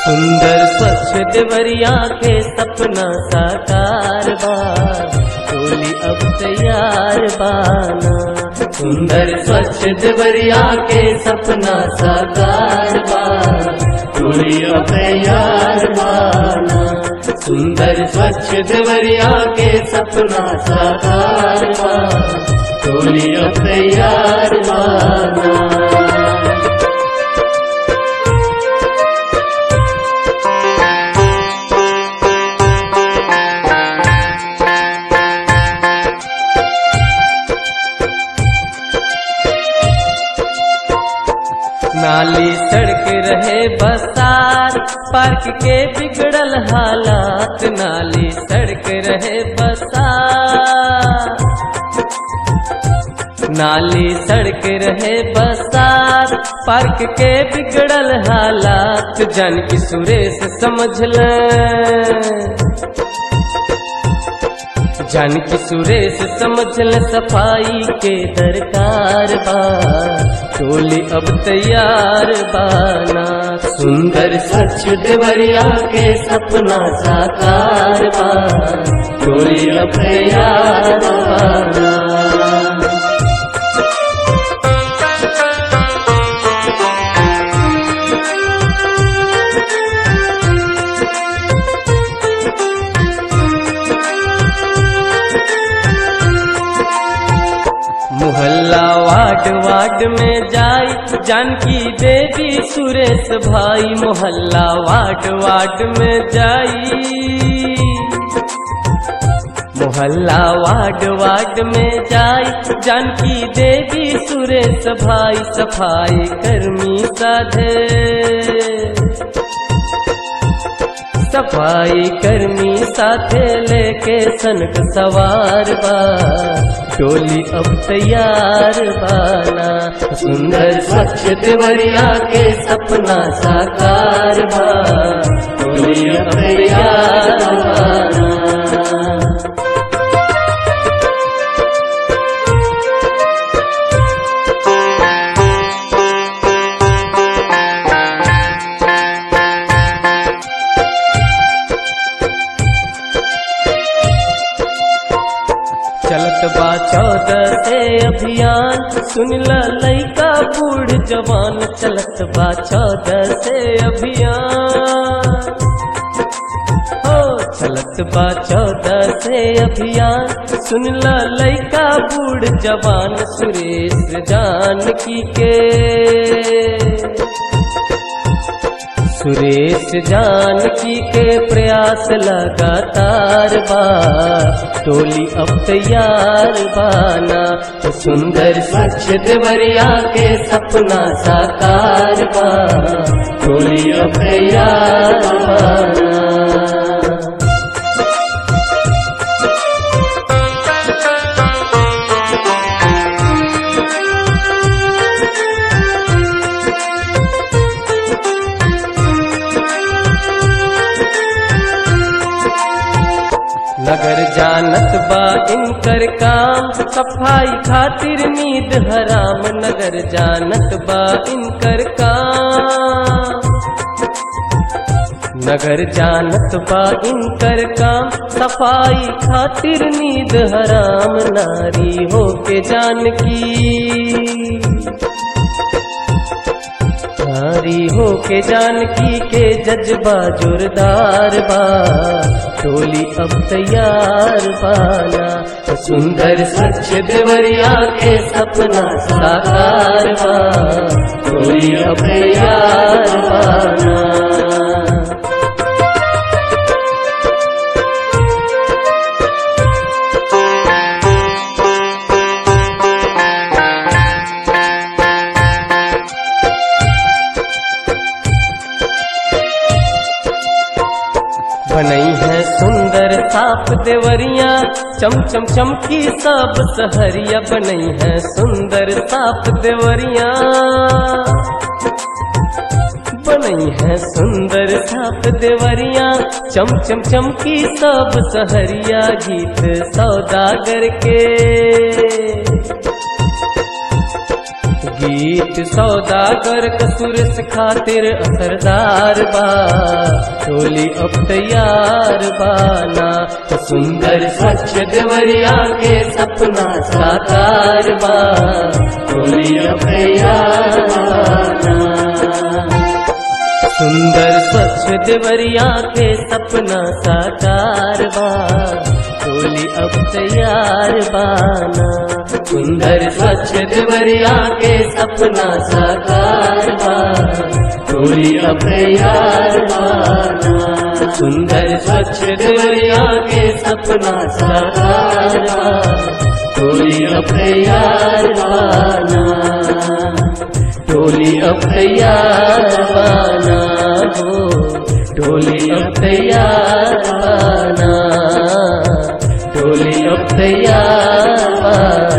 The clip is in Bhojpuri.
सुंदर स्वच्छ देवरिया के सपना साकार बा टोली अब तैयार बाना सुंदर स्वच्छ देवरिया के सपना साकार बा टोली अब तैयार बाना सुंदर स्वच्छ देवरिया के सपना साकार बा टोली अब तैयार बाना नाली सड़क रहे बसार पार्क के बिगड़ल हालात नाली सड़क रहे बसार नाली सड़क रहे बसार पार्क के बिगड़ल हालात जन की सुरेश समझ ले जानकी सुरेश समझ ल सफाई के दरकार बा टोली अब तैयार बाना सुंदर स्वच्छ देवरिया के सपना साकार बा टोली अब तैयार बाना मोहल्ला वार्ड वार्ड में जाई जानकी देवी सुरेश भाई मोहल्ला वार्ड वार्ड में जाई मोहल्ला वार्ड वार्ड में जाई जानकी देवी सुरेश भाई सफाई कर्मी साधे सफाई कर्मी साथे लेके सनक सवार बा टोली अब तैयार बाना सुंदर स्वच्छ देवरिया के सपना साकार बा टोली अब तैयार बाना चलत बा चौदह से अभियान सुन ल लइका बूढ़ जवान चलत बा चौदह से अभियान हो चलत बा चौदह से अभियान सुन ल लइका बूढ़ जवान सुरेश जानकी के सुरेश जानकी के प्रयास लगातार बा टोली अब तैयार बाना सुंदर स्वच्छ देवरिया के सपना साकार बा टोली अब तैयार बाना नगर जानत बा इनकर काम सफाई खातिर नींद हराम नगर जानत बा इनकर काम नगर जानत बा इनकर काम सफाई खातिर नींद हराम नारी हो के जानकी नारी हो के जानकी के जज्बा जोरदार बा टोली अब तैयार बाना सुंदर स्वच्छ देवरिया के सपना साकार बा टोली अब तैयार बाना बनई है सुंदर साफ देवरिया चम चम चमकी सब सहरिया बनई है सुंदर साफ देवरिया बनई है सुंदर साफ देवरिया चम चम चमकी सब सहरिया गीत सौदागर के गीत सौदागर कसूरस खातिर असरदार बा टोली अब तैयार बाना सुंदर स्वच्छ देवरिया के सपना साकार बा टोली अब तैयार बाना सुंदर स्वच्छ देवरिया के सपना साकार बा टोली अब तैयार बाना सुंदर स्वच्छ देवरिया के सपना साकार बा टोली अब तैयार बाना सुंदर स्वच्छ देवरिया के सपना साकार बा टोली अब तैयार बाना टोली अब तैयार बाना हो टोली अब तैयार बाना टोली अब तैयार बाना